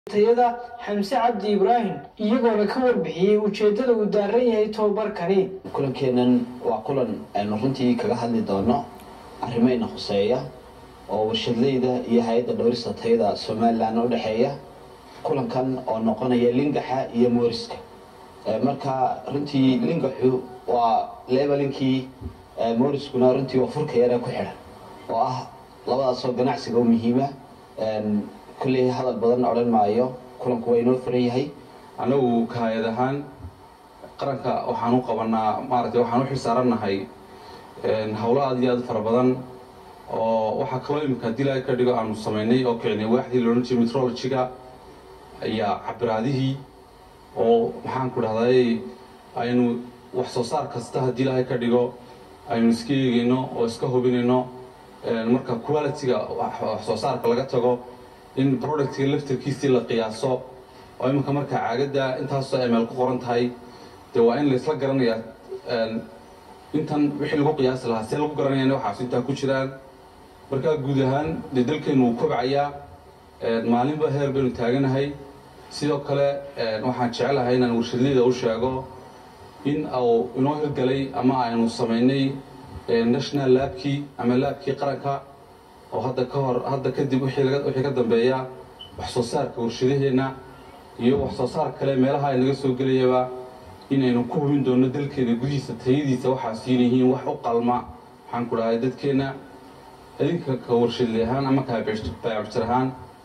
tayada xamse cabdi ibraahim iyagoona ka warbixiyey ujeeddada uu daaran yahay tobabarkani kulankeennan waa kulan aynu runtii kaga hadli doono arrimayna khuseeya oo warshadleyda iyo hay-adda dhowrista tayada somalilan u dhexeeya kulankan oo noqonaya lingaxa iyo mooriska marka runtii lingaxu waa lebelinkii mooriskuna runtii waa furka yare ku xidhan oo ah labadaasoo ganacsiga u muhiima kulley hadal badan odhan maayo kulanku waa inoo furan yahay anagu kaayad ahaan qaranka waxaan u qabanaa maaragtay waxaan u xilsaarannahay howlo aad iyo aad fara badan oo waxaa kaloo iminka haddii laga ka dhigo aanu samaynay oo kicinay waaxdii loodhan jiray metrologiga ayaa cabiraadihii oo maxaan ku dhahday aynu wax soo saar kasta haddii ilaahay ka dhigo aynu iska eegayno oo iska hubinayno marka quality-ga wax soo saarka laga tago in productga laftarkiisii la qiyaaso oo iminka marka caagadda intaasoo ml ku qoran tahay dee waa in laysla garanayaa intan wixii lagu qiyaasi lahaa see lagu garanaya in waxaas intaa ku jiraan markaa guud ahaan dee dalkeenu wuu kobcayaa maalinba heer baynu taaganahay sidoo kale waxaan jecelahay inaan warshadleyda u sheego in uu inoo hirgalay ama aynu samaynay national laabkii ama laabkii qaranka oo hadda ka hor hadda kadib wixii ka dambeeya wax soo saarka warshadaheenna iyo wax soo saar kale meelaha ay naga soo gelayaba inaynu ku hubin doonno dalkeena gudihiisa tayadiisa waxaa siin yihiin wax u qalma waxaan ku dhahay dadkeenna idinka ka warshadle ahaan ama kabaabjir ahaan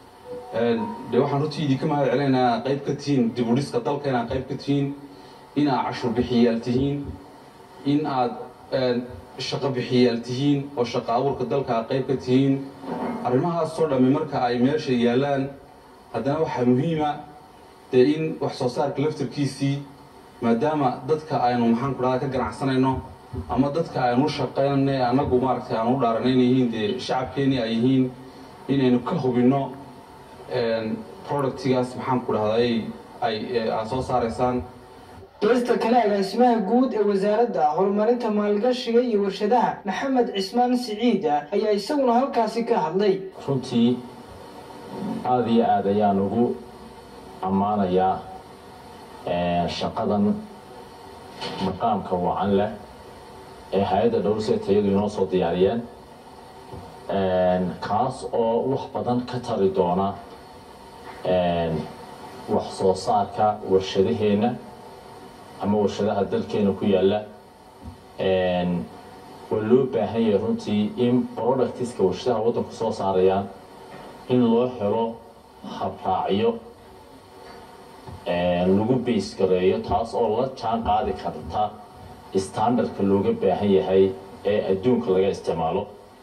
dee waxaan runtii idinka mahad celinaynaa inaad qayb ka tihiin dib u dhiska dalka inaad qayb ka tihiin in aad cashuur bixiyaal tihiin in aad shaqo bixiyaal tihiin oo shaqo abuurka dalka aad qayb ka tihiin arrimahaasoo dhammi marka ay meesha yaallaan haddana waxaa muhiima dee in wax soo saarka laftarkiisii maadaama dadka aynu maxaan ku dhahda ka ganacsanayno ama dadka aynu u shaqaynay annagu maaragtay aanu u dhaaranayna yihiin dee shacabkeennii ay yihiin inaynu ka hubinno productigaas maxaan ku dhahday ay aad soo saaraysaan geesta kale agaasimaha guud ee wasaaradda horumarinta maalgashiga iyo warshadaha maxamed cismaan siciida ayaa isaguna halkaasi ka hadlay runtii aada iyo aad ayaan ugu ammaanayaa shaqadan maqaamka wacan leh ee hay-adda dhowrse tayadu inoo soo diyaariyeen kaas oo wax badan ka tari doona wax soo saarka warshadaheenna ama warshadaha dalkeena ku yaalla waa loo baahan yahay runtii in productiska warshadaha waddanku soo saarayaan in loo helo habraacyo lagu bays gareeyo taas oo la jaan qaadi karta standardka looga baahan yahay ee adduunka laga isticmaalo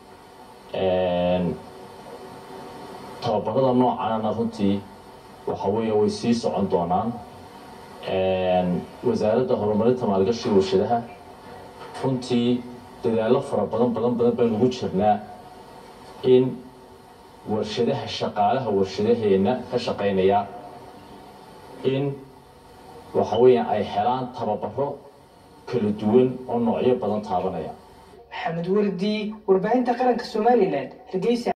tababarada noocaana runtii waxa weeye way sii socon doonaan wasaaradda horumarinta maalgashiga warshadaha runtii dadaallo fara badan badan badan baynu ugu jirnaa in warshadaha shaqaalaha warshadaheenna ka shaqaynaya in waxa weeyaan ay helaan tababaro kala duwan oo noocyo badan taabanaya maxamed wardi warbaahinta qaranka somalilan hargeysa